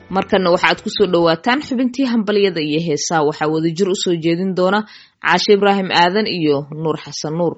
markana waxaad kusoo dhowaataan xubintii hambalyada iyo heesaa waxaa wadajir usoo jeedin doona caashe ibraahim aadan iyo nuur xasan nuur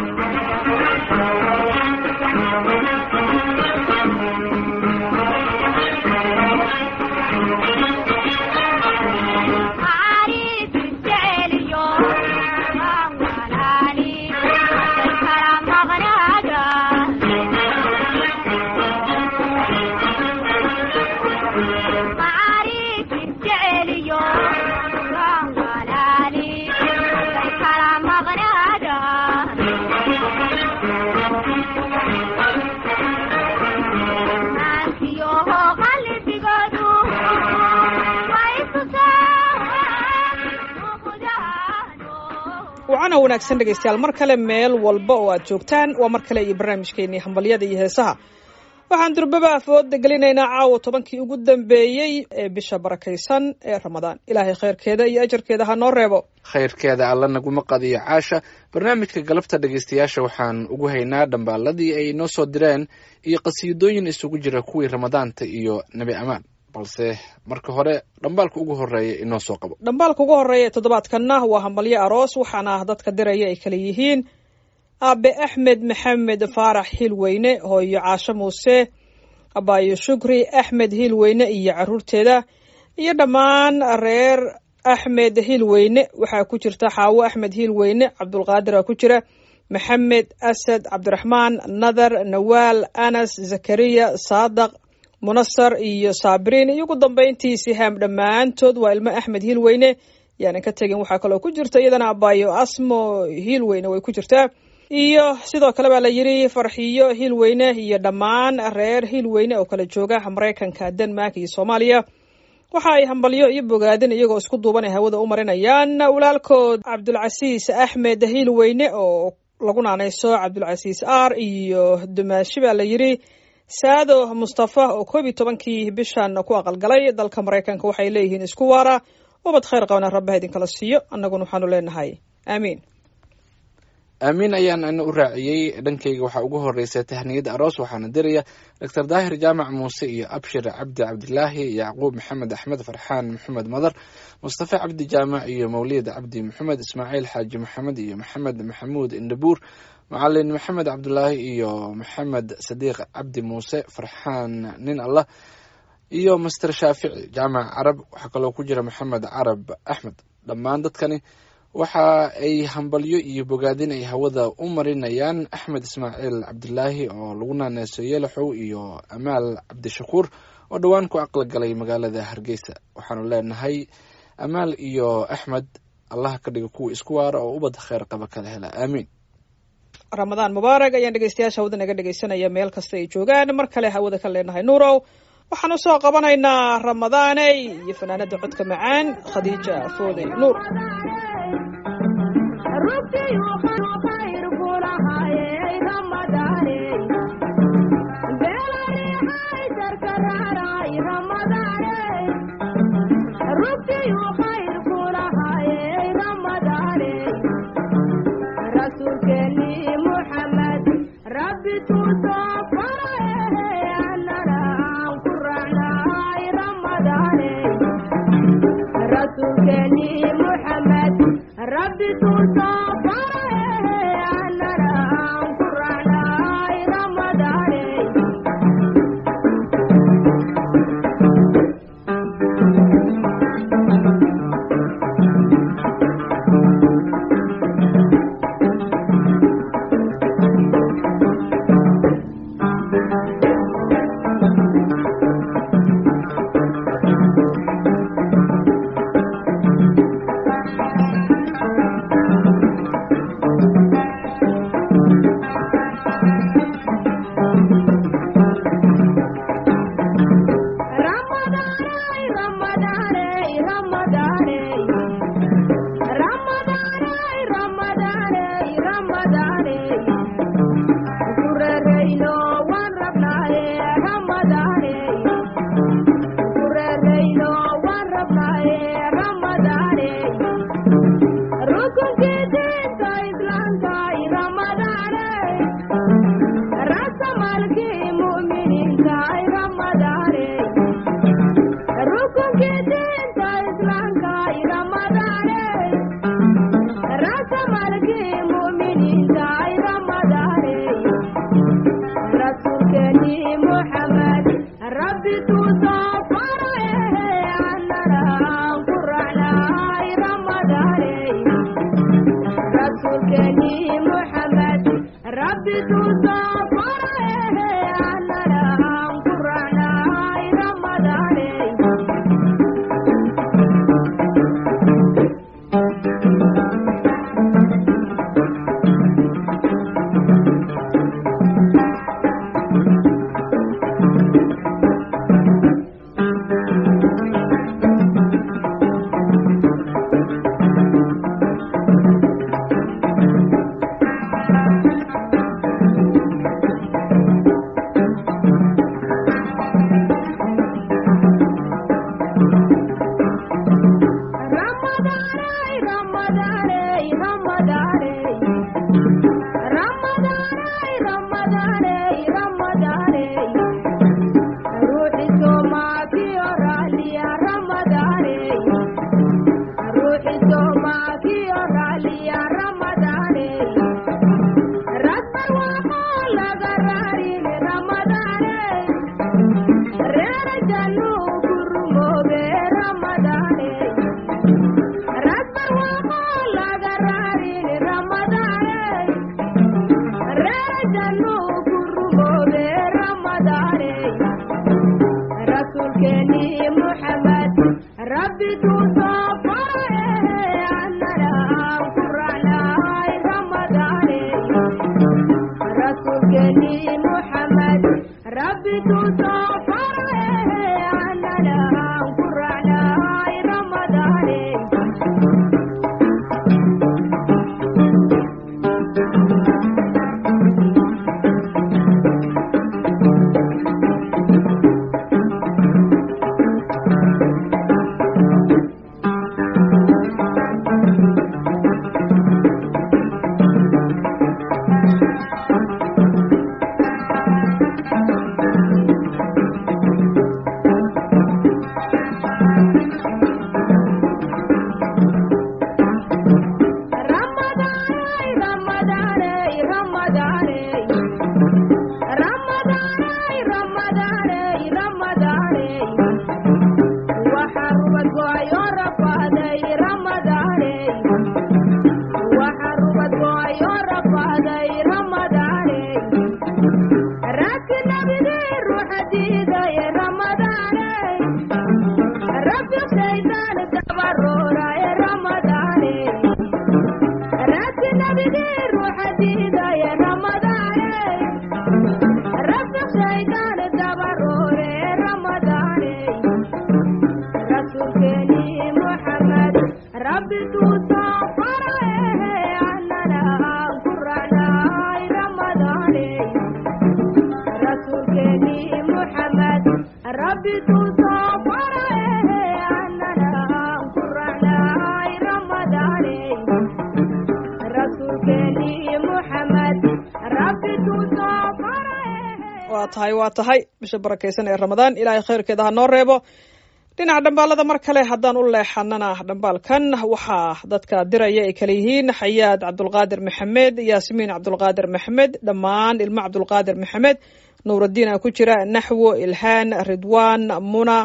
wacana wanaagsan dhegaystayaal mar kale meel walba oo aad joogtaan waa mar kale iyo barnaamijkeenii hambalyada iyo heesaha waxaan durbaba afooda gelinaynaa caawa tobankii ugu dambeeyey ee bisha barakaysan ee ramadaan ilaahay khayrkeeda iyo ajarkeeda ha noo reebo khayrkeeda alla naguma qadiyo caasha barnaamijka galabta dhegaystayaasha waxaan ugu haynaa dhambaaladii ay noo soo direen iyo qasiidooyin isugu jira kuwii ramadaanta iyo nebi amaan balse marka hore dhambaalka ugu horeeya inoo soo qabo dhambaalka ugu horeeya ee toddobaadkanna waa hambalyo aroos waxaana dadka diraya ay kala yihiin aabe axmed maxamed faarax hiilweyne hooyo caasho muuse abaayo shukri axmed hiilweyne iyo caruurteeda iyo dhammaan reer axmed hiilweyne waxaa ku jirta xaawo axmed hiilweyne cabdulqaadir aa ku jira maxamed asad cabdiraxmaan nadar nawaal anas zakariya saadaq munasar iyo saabiriin iyo ugu dambeyntii sihaam dhammaantood waa ilmo axmed hiilweyne yaanan ka tegin waxaa kaloo ku jirta iyadana abaayo asmo hiilweyne way ku jirtaa iyo sidoo kale baa la yidhi farxiyo hiilweyne iyo dhammaan reer hiilweyne oo kala jooga maraykanka denmark iyo soomaaliya waxa ay hambalyo iyo bogaadin iyagoo isku duuban ay hawada u marinayaan walaalkood cabdulcasiis axmed hiilweyne oo lagu naanayso cabdulcasiis r iyo dumaashi baa la yidhi saado mustafa oo koob iyo tobankii bishan ku aqalgalay dalka maraykanka waxay leeyihiin isku waara ubad khayr qabana rabbaha idinkala siiyo annaguna waxaanu leenahay aamiin aamiin ayaan ana u raaciyey dhankayga waxaa ugu horeysa tahniyada aroos waxaana diraya doctor daahir jaamac muuse iyo abshir cabdi cabdilaahi yacquub maxamed axmed farxaan maxamed madar mustafa cabdi jaamac iyo mawlid cabdi maxamed ismaaciil xaaji maxamed iyo maxamed maxamuud indhabuur macalin maxamed cabdulaahi iyo maxamed sadiiq cabdi muuse farxaan nin allah iyo master shaafici jaamac carab waxaa kaloo ku jira maxamed carab axmed dhammaan dadkani waxa ay hambalyo iyo bogaadin ay hawada u marinayaan axmed ismaaciil cabdilaahi oo lagu naaneyso yeelaxow iyo amaal cabdishakuur oo dhowaan ku aqli galay magaalada hargeysa waxaanu leenahay amaal iyo axmed allah ka dhiga kuwa isku waara oo ubad kheyr qaba kala hela aamiin ramadaan mubaarag ayaan dhegeystayaasha hawada naga dhegeysanaya meel kasta ay joogaan mar kale hawada ka leenahay nuurow waxaan usoo qabanaynaa ramadaaney iyo fanaanada codka macaan khadiija foodey nuur waa tahay waa tahay bisha barakaysan ee ramadaan ilaahay khayrkeeda ha noo reebo dhinaca dhambaalada mar kale haddaan u leexanana dhambaalkan waxaa dadka diraya ay kale yihiin xayaad cabdulqaadir maxamed yaasmiin cabdulqaadir maxamed dhammaan ilmo cabdulqaadir maxamed nuuradiin a ku jira naxwo ilhaan ridwaan muna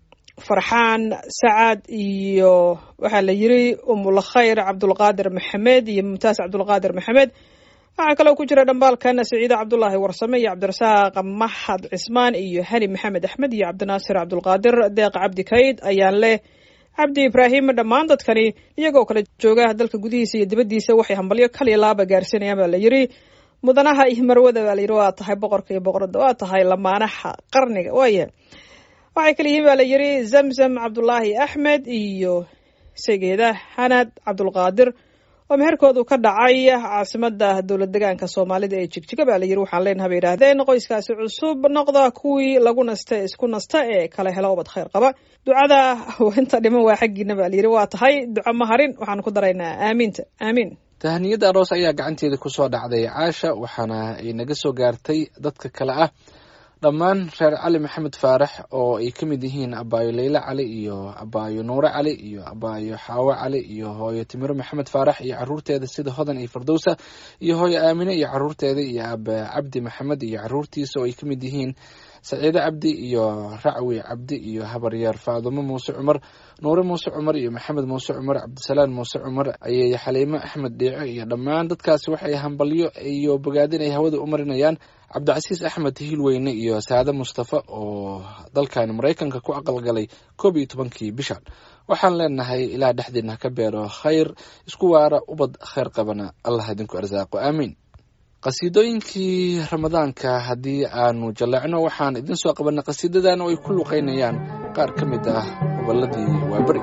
farxaan sacad iyo waxaa la yiri umulkhayr cabdulqaadir maxamed iyo mumtaas cabdulqaadir maxamed waxaa kaloo ku jira dhambaalkan siciide cabdulaahi warsame iyo cabdirasaaq maxad cismaan iyo hani maxamed axmed iyo cabdinaasir cabdulqaadir deeq cabdi kayd ayaan leh cabdi ibraahim dhammaan dadkani iyagoo kale jooga dalka gudihiisa iyo dibaddiisa waxay hambalyo kaliya laaba gaarsiinayaan baa la yiri mudanaha iyo marwada baa layiri waa tahay boqorka iyo boqorada waa tahay lamaanaha qarniga waaya waxay kale yihiin baa la yiri zamzam cabdulaahi axmed iyo segeeda xanad cabdulqaadir oo meherkoodu ka dhacay caasimada dowlad degaanka soomaalida ee jigjiga baa la yiri waxaan leenaha bay yidhaahdeen qoyskaasi cusub noqda kuwii lagu nasta isku nasta ee kala helo ubad khayr qaba ducada inta dhiman waa xaggiina baa la yiri waa tahay duco maharin waxaan ku daraynaa aamiinta aamiin tahaniyada aroos ayaa gacanteeda kusoo dhacday caasha waxaana ay naga soo gaartay dadka kale ah dhammaan reer cali maxamed faarax oo ay ka mid yihiin abaayo leyle cali iyo abaayo nuure cali iyo abaayo xaawo cali iyo hooyo timiro maxamed faarax iyo caruurteeda sida hodan iyo fardowsa iyo hooyo aamine iyo caruurteeda iyo aba cabdi maxamed iyo caruurtiisa oo ay ka mid yihiin saciide cabdi iyo racwi cabdi iyo habaryaar faadumo muuse cumar nuure muuse cumar iyo maxamed muuse cumar cabdisalaan muuse cumar ayay xaliimo axmed dhiico iyo dhammaan dadkaasi waxay hambalyo iyo bogaadin ay hawada u marinayaan cabdicasiis axmed hiilweyne iyo saade mustafa oo dalkan maraykanka ku aqalgalay koob iyo tobankii bishan waxaan leenahay ilaa dhexdiina ka beero khayr isku waara ubad khayr qabana allah idinku arsaaqo aamiin qasiidooyinkii ramadaanka haddii aanu jalleecno waxaan idin soo qabanay qasiidadan oo ay ku luqeynayaan qaar ka mid ah gobolladii waaberi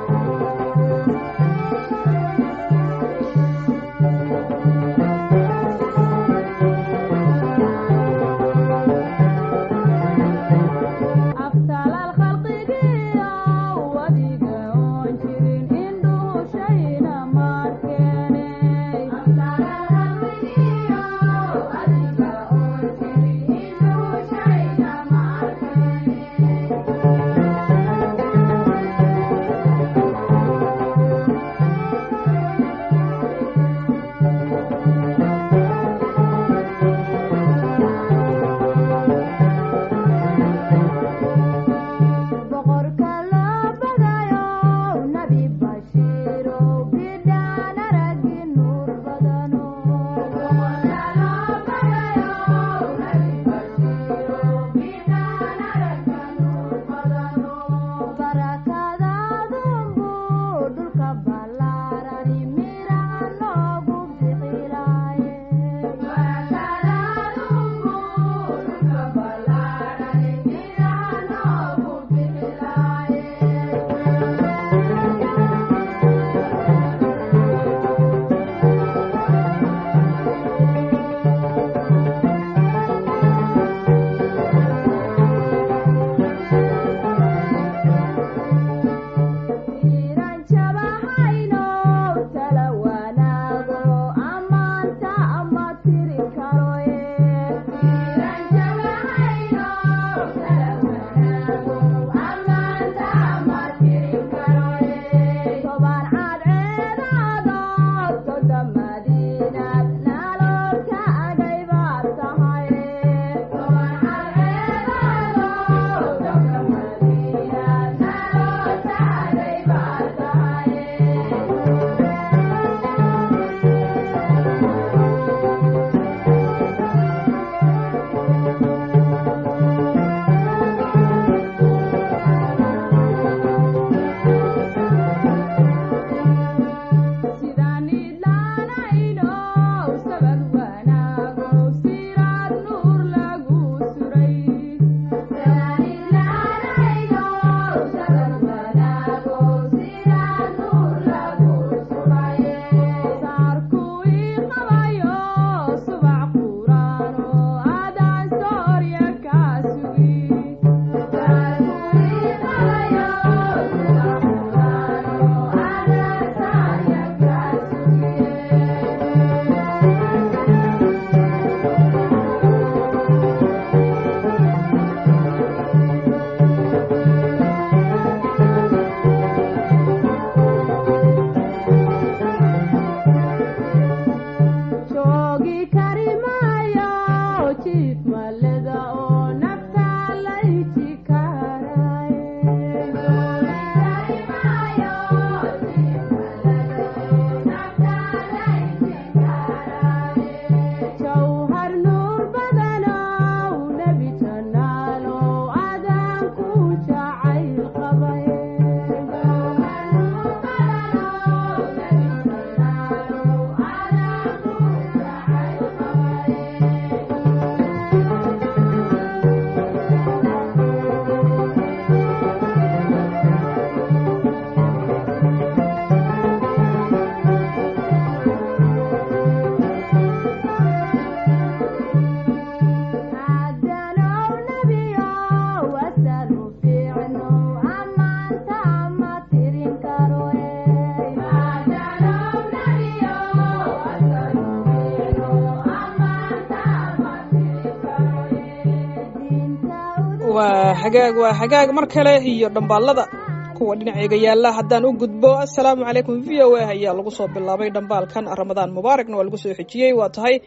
waa hagaag waa hagaag mar kale iyo dhambaalada kuwa dhinaceyga yaalla haddaan u gudbo assalaamu calaykum v o a ayaa lagu soo bilaabay dhambaalkan ramadaan mubaaragna waa lagu soo xejiyey waa tahay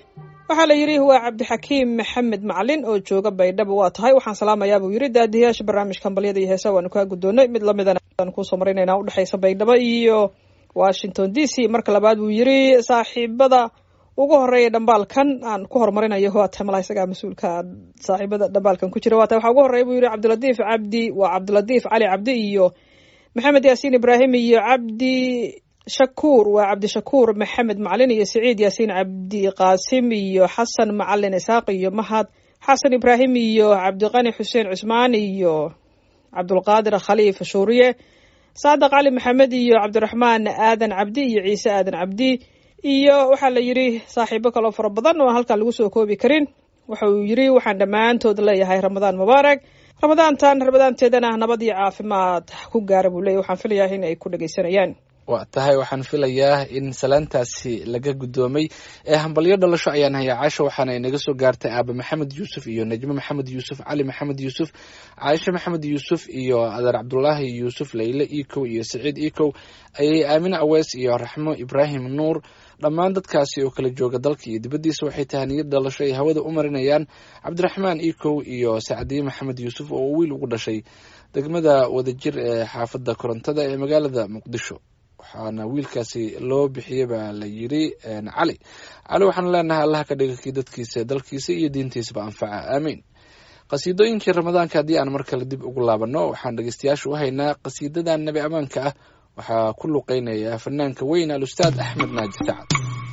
waxaa la yidhi waa cabdixakiim maxamed macalin oo jooga baydhabo waa tahay waxaan salaamayaa buu yidhi daadiyaasha barnaamijka hambalyada iyo heesaha waanu kaa guddoonnay mid lamidana aan kuusoo maraynaynaa udhexaysa baydhabo iyo washington d c marka labaad buu yidhi saaxiibada ugu horeeya dhambaalkan aan ku horumarinayo waa tahay malaa isagaa mas-uulka saaxiibada dhambaalkan ku jira waa tahay waxaa ugu horreeya buu yidhi cabdilatiif cabdi waa cabdilatiif cali cabdi iyo maxamed yaasiin ibraahim iyo cabdi shakuur waa cabdishakuur maxamed macalin iyo siciid yaasiin cabdi qaasim iyo xasan macalin isaaq iyo mahad xasan ibraahim iyo cabdiqani xuseen cusmaan iyo cabdulqaadir khaliif shuuriye saadaq cali maxamed iyo cabdiraxmaan aadan cabdi iyo ciise aadan cabdi iyo waxaa la yidhi saaxiibo kaloo fara badan oo aan halkan lagu soo koobi karin waxa uu yidhi waxaan dhammaantood leeyahay ramadaan mubaarak ramadaantan ramadaanteedana nabad iyo caafimaad ku gaara buu leeyahy waxaan filayaa in ay ku dhegaysanayaan waa tahay waxaan filayaa in salaantaasi laga guddoomay ee hambalyo dhalasho ayaan hayaa caasha waxaana inaga soo gaartay aaba maxamed yuusuf iyo najmo maxamed yuusuf cali maxamed yuusuf caaisha maxamed yuusuf iyo adeer cabdulaahi yuusuf leyle ikow iyo saciid ikow ayay aamine aweys iyo raxmo ibraahim nuur dhammaan dadkaasi oo kala jooga dalka iyo dibaddiisa waxay tahaniyad dhalasho ay hawada u marinayaan cabdiraxmaan ikow iyo sacdiye maxamed yuusuf oo wiil ugu dhashay degmada wadajir ee xaafadda korontada ee magaalada muqdisho waxaana wiilkaasi loo bixiyey baa la yidhi cali cali waxaanu leenahay allaha ka dhiga kii dadkiisa dalkiisa iyo diintiisaba anfaca aamiin qasiidooyinkii ramadaanka haddii aan mar kale dib ugu laabanno waxaan dhegeystayaasha u haynaa qasiidadan nebi ammaanka ah waxaa ku luqeynaya fanaanka weyn alustaad axmed naaji sacad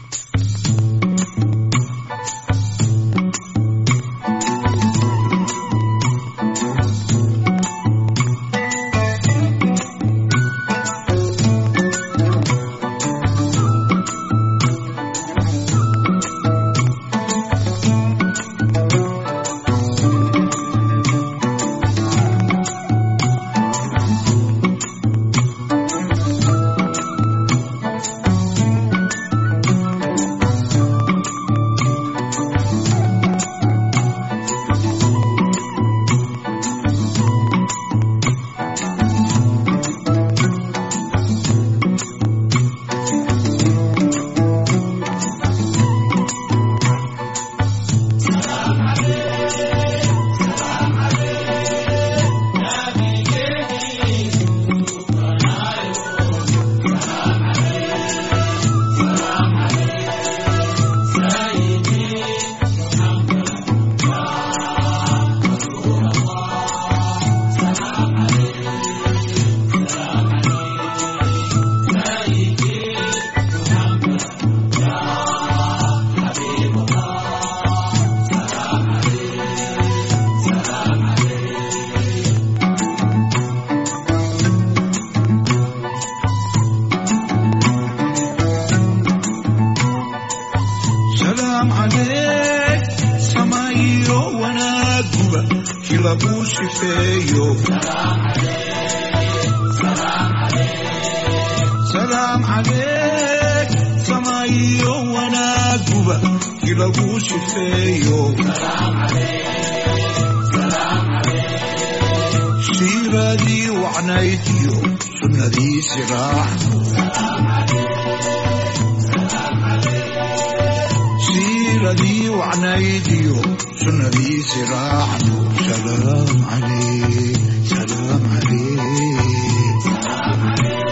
سلام عليك سمايو وانا قبا كلا بوشي فيو سلام عليك سمايو وانا قبا كلا بوشي فيو سيرادي وعنايتيو سنة سراح سيرتي وعنايديو سنبي سراحنا سلام عليك سلام عليك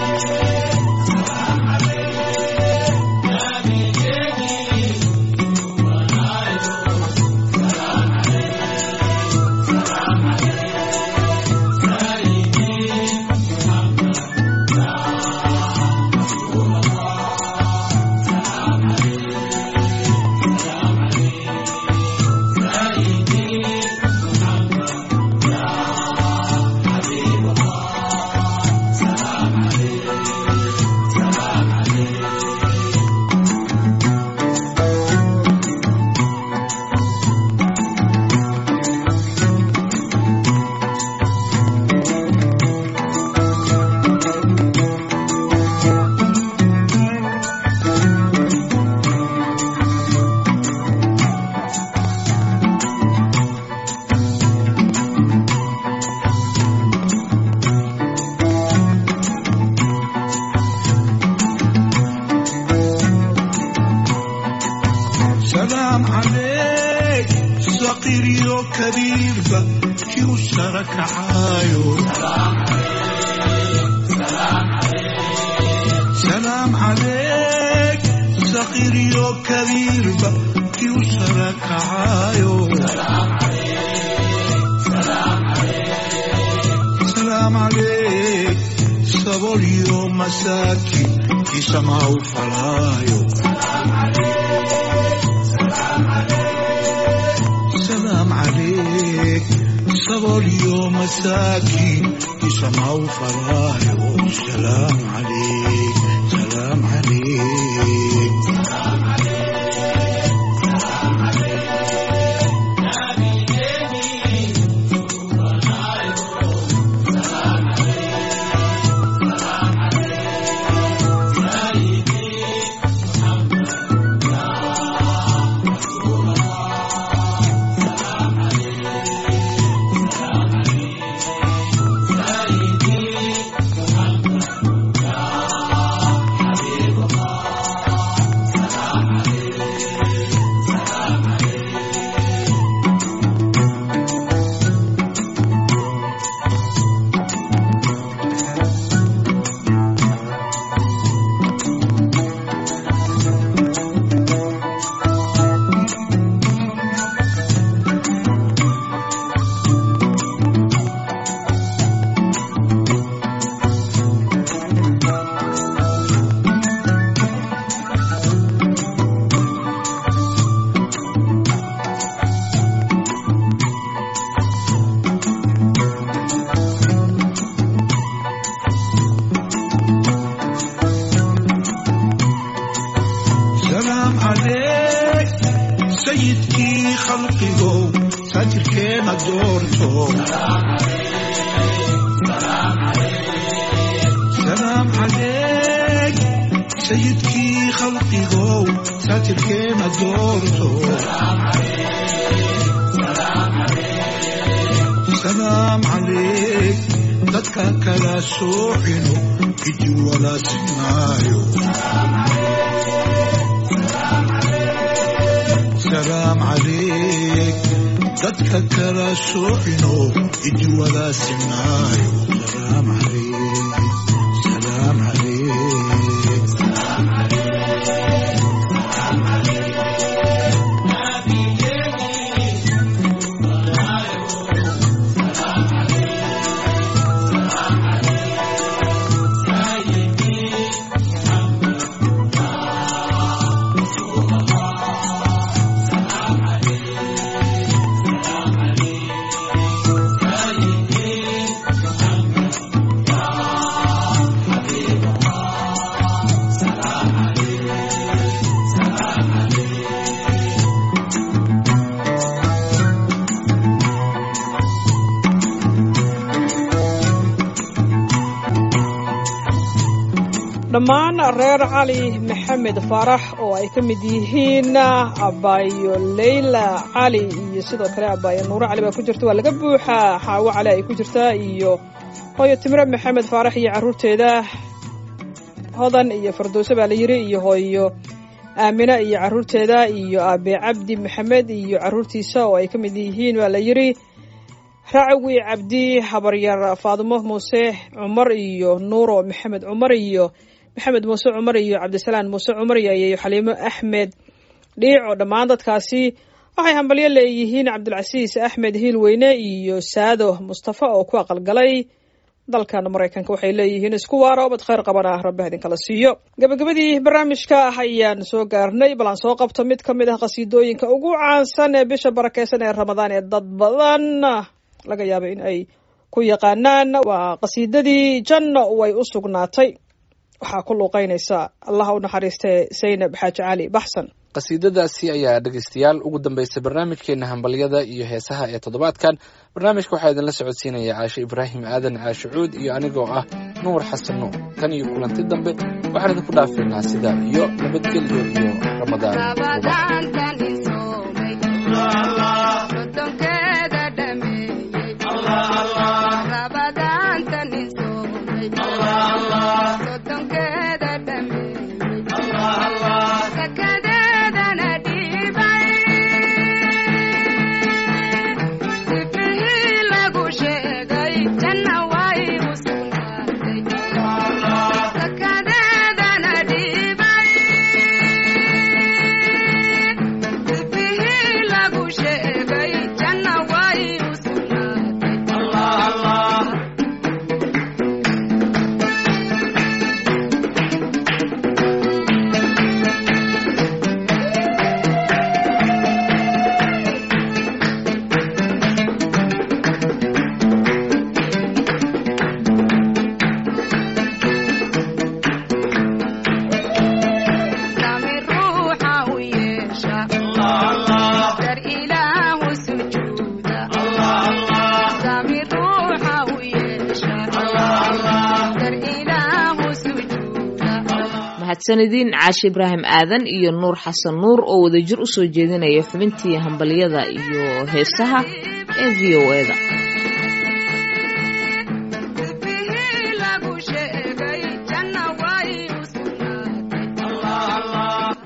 سلام عليك صغير وكبير بكي وشرك عايو سلام عليك صغير وكبير بكي وشرك عايو سلام عليك صبر يوم مساكين يسمعوا فرايو سلام عليك صبر يوم مساكين يسمعوا فرايو سلام عليك سلام عليك سلام عليك سيدكي خلقه ساتر كيما دورته سلام عليك سيدكي خلقه ساتر كيما دورته سلام عليك dadka kala soocino idi wala sinaayo سلام عليك dadka kala soocino idi wala sinaayo سلام عليك سلام عليك dhammaan reer cali maxamed faarax oo ay ka mid yihiin abaayo leyla cali iyo sidoo kale abaayo nuuro cali baa ku jirta waa laga buuxaa xaawo cali ay ku jirtaa iyo hooyo timre maxamed faarax iyo carruurteeda hodan iyo fardowse baa la yidhi iyo hooyo aamina iyo carruurteeda iyo aabe cabdi maxamed iyo carruurtiisa oo ay ka mid yihiin baa la yidhi racwi cabdi habaryar faadumo muuse cumar iyo nuuro maxamed cumar iyo maxamed muuse cumar iyo cabdisalaan muuse cumar iyo iyo xaliimo axmed dhiico dhammaan dadkaasi waxay hambalyo leeyihiin cabdilcasiis axmed hiilweyne iyo saado mustafa oo ku aqalgalay dalkan maraykanka waxay leeyihiin isku waara obad khayr qaban ah rabbi idinkala siiyo gabagabadii barnaamijka ah ayaan soo gaarnay bal aan soo qabto mid ka mid ah qasiidooyinka ugu caansan ee bisha barakeysan ee ramadaan ee dad badan laga yaaba in ay ku yaqaanaan waa qasiidadii janno way u sugnaatay waxaa ku luuqeynaysa allaha u naxariistee saynab xaaji cali baxsan qasiidadaasi ayaa dhegeystayaal ugu dambeysay barnaamijkeena hambalyada iyo heesaha ee toddobaadkan barnaamijka waxaa idinla socodsiinaya caashe ibraahim aadan caashe cuud iyo anigoo ah nuur xasan nuur tan iyo kulanti dambe waxaan idinku dhaafaynaa sidaa iyo nabadgelyo iyo ramadaan mubarak Sakadeedana dhiibay mahadsanidin caashi ibraahim aadan iyo nuur xasan nuur oo wadajir usoo jeedinaya xubintii hambalyada iyo heesaha ee v o e da